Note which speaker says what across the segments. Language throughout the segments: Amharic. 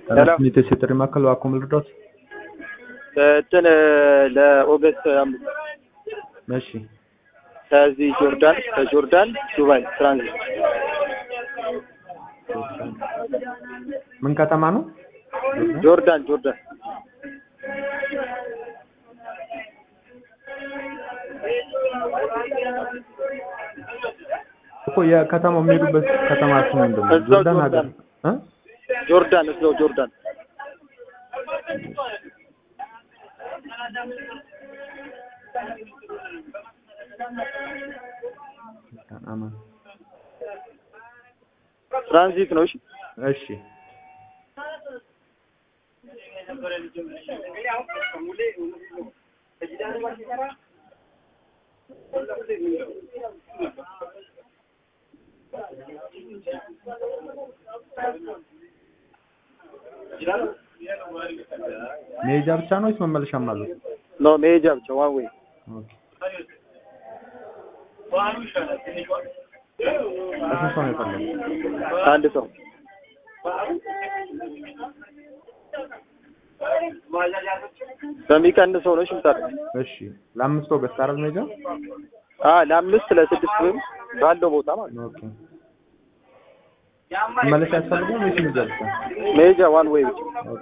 Speaker 1: ሰላም።
Speaker 2: ስሜት የጥሪ ማዕከል እባክዎ ምን ልርዳዎት?
Speaker 1: እንትን ለኦገስት አምስት
Speaker 2: እሺ
Speaker 1: ከዚህ ጆርዳን ከጆርዳን ዱባይ ትራንዚት
Speaker 2: ምን ከተማ ነው?
Speaker 1: ጆርዳን ጆርዳን
Speaker 2: እኮ የከተማው የሚሄዱበት ከተማ ስም ምንድን ነው?
Speaker 1: እዛው
Speaker 2: ጆርዳን ሀገር እ?
Speaker 1: ጆርዳን እዛው ጆርዳን
Speaker 2: አማን
Speaker 1: ትራንዚት ነው። እሺ
Speaker 2: እሺ መሄጃ ብቻ ነው ወይስ መመለሻም አለው?
Speaker 1: ኖ መሄጃ ብቻ ዋን ዌይ
Speaker 2: ኦኬ ለስንት ሰው ነው የፈለጉት?
Speaker 1: አንድ ሰው በሚቀንሰው ነው። እሺ ምጣድ
Speaker 2: እሺ ለአምስት ኦገስት አይደል መሄጃ?
Speaker 1: አ ለአምስት ለስድስት ወይም ባለው ቦታ ማለት ነው።
Speaker 2: ኦኬ መመለሻ ያስፈልጋል ወይስ መሄጃ ብቻ?
Speaker 1: መሄጃ ዋን ዌይ ብቻ
Speaker 2: ኦኬ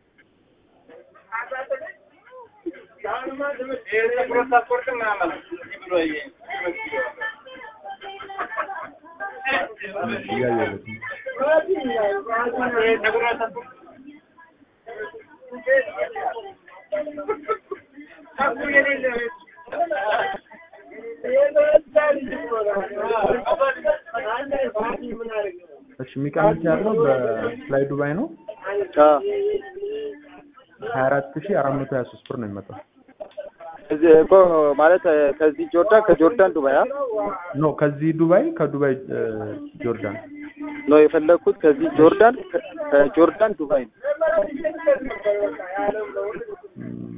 Speaker 2: እሺ እያየሁለት ነው። እሺ የሚቀንስ ያለው በፍላይ ዱባይ ነው
Speaker 1: አ
Speaker 2: ሀያ አራት ሺህ አራት መቶ ሀያ ሶስት ብር ነው የሚመጣው።
Speaker 1: እዚህ እኮ ማለት ከዚህ ጆርዳን ከጆርዳን ዱባይ አ
Speaker 2: ኖ ከዚህ ዱባይ ከዱባይ እ፣ ጆርዳን
Speaker 1: ነው የፈለግኩት። ከዚህ ጆርዳን ከ- ከጆርዳን ዱባይ ነው።
Speaker 2: እም።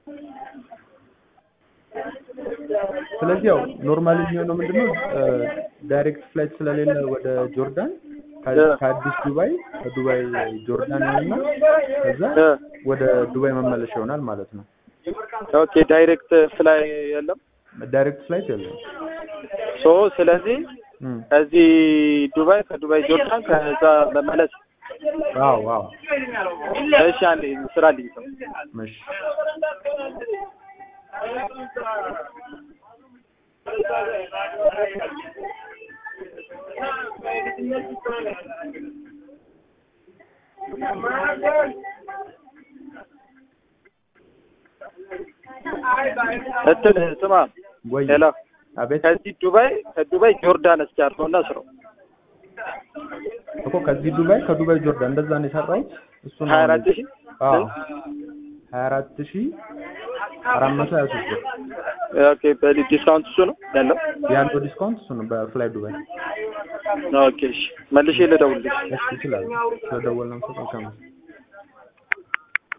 Speaker 2: ስለዚህ ያው ኖርማሊ የሚሆነው ምንድነው እ፣ ዳይሬክት ፍላይት ስለሌለ ወደ ጆርዳን ከ- ከአዲስ ዱባይ ከዱባይ ጆርዳን ይሆንና ከዛ
Speaker 1: እ፣
Speaker 2: ወደ ዱባይ መመለሻ ይሆናል ማለት ነው።
Speaker 1: ኦኬ ዳይሬክት ፍላይ የለም።
Speaker 2: ዳይሬክት ፍላይት የለም።
Speaker 1: ሶ ስለዚህ
Speaker 2: እም።
Speaker 1: ከዚህ ዱባይ ከዱባይ ጆርዳን ከዛ መመለስ።
Speaker 2: አዎ አዎ
Speaker 1: እሺ አንዴ ስራ ልኝ ሰው
Speaker 2: እሺ
Speaker 1: እንትን ስማ
Speaker 2: ወይ
Speaker 1: ሄሎ
Speaker 2: አቤት
Speaker 1: ከዚህ ዱባይ ከዱባይ ጆርዳን እስኪ አድርገውና ስራው
Speaker 2: እኮ ከዚህ ዱባይ ከዱባይ ጆርዳን እንደዛ ነው የሰራሁት። እሱ ነው
Speaker 1: ሀያ አራት ሺህ
Speaker 2: አዎ ሀያ አራት ሺህ አራት መቶ ሀያ ሶስት ብር
Speaker 1: ኦኬ በዲስካውንት እሱ ነው ያለው።
Speaker 2: ያለው ዲስካውንት እሱ ነው በፍላይ ዱባይ።
Speaker 1: ኦኬ እሺ መልሼ ልደውልልሽ።
Speaker 2: እሺ ይችላል። ስለደወልን ነው